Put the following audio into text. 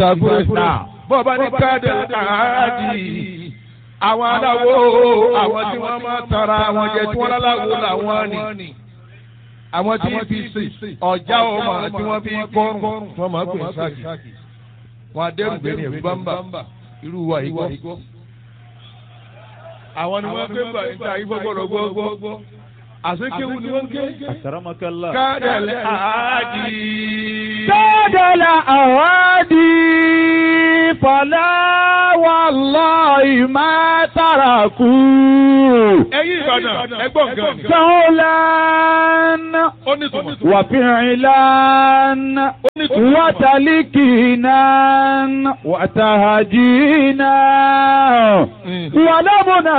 ìsàkúrẹ́ bọ́ọ̀bá ní káàdì àádì àwọn aláwo àwọn tí wọ́n máa tara àwọn jẹ tí wọ́n láláwo làwọn ni àwọn tí fi sè ọjà ọmọ tí wọ́n fi kọrùn wọ́n máa gbé sáàkì wọn adẹ́rùgbé ní ẹ̀rú bámbà irú wa yìí gbọ́. àwọn ni wọ́n gbé gbà níta yìí gbọ́gbọ́dọ̀ gbọ́gbọ́ àsekéwu ni wọ́n gé. Àkàràmọ́kálá. kádàlẹ́ àádì. كاد الأوادي فلا والله ما تركوا ẹ̀yin ìbàdàn ẹgbọ́n gan. قولا ó ní tùmọ̀. وفعلا ó ní tùmọ̀. وتلكينا وتهجينا ولم